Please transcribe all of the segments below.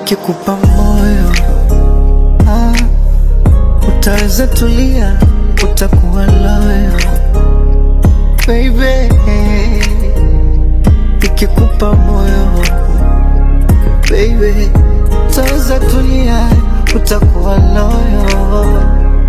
nikikupa moyo ah, utaweza tulia, utakuwa loyo baby, nikikupa moyo baby, utaweza tulia, utakuwa loyo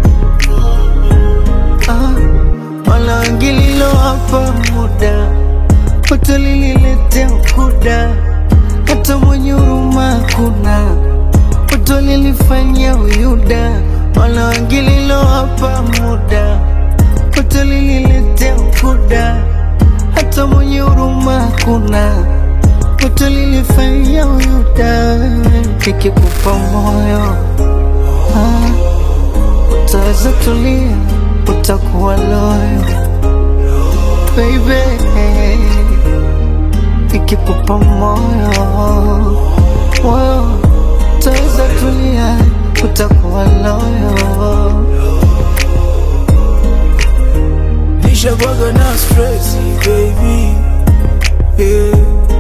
ah, wala wengililo hapa muda utalililetea ukuda, hata mwenye huruma kuna utalilifanyia uyuda, wala wengililo hapa muda utalililetea ukuda, hata mwenye huruma kuna utalilifanyia uyuda. Nikikupa moyo ah, utaweza tulia, utakuwa loyo baby, nikikupa moyo moyo, utaweza tulia, utakuwa loyo. Nishakwaga na stress baby yeah.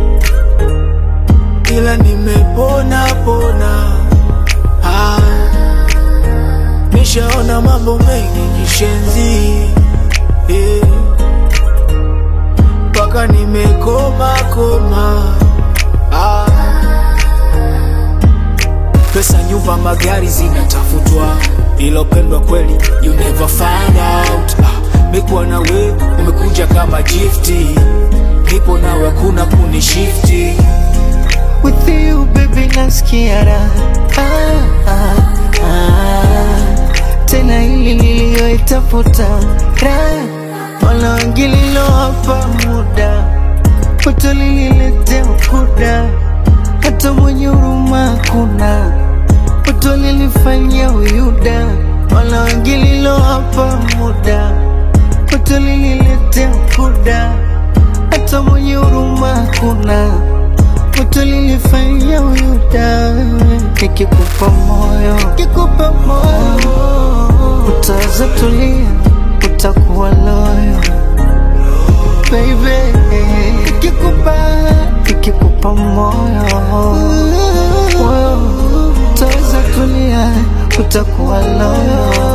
Ila nimepona pona ah. Nishaona mambo mengi kishenzi yeah. Paka nimekoma koma ah. Pesa, nyumba, magari zinatafutwa, ilopendwa kweli you never find out. Ah, mekuwa na we umekuja kama gifti, nipo nawe kuna kunishifti. With you baby nasikia raha ah, ah, ah. Tena hili niliyoitafuta raha wala wengililo hapa muda utalililetea ukuda, hata mwenye huruma kuna utalilifanyia uyuda, wala wengililo hapa muda utalililetea ukuda, hata mwenye huruma kuna utalilifanyia uyuda. Nikikupa moyo, nikikupa moyo, utaweza tulia, utakuwa loyo baby. Nikikupa, nikikupa moyo, moyo, utaweza tulia, utakuwa loyo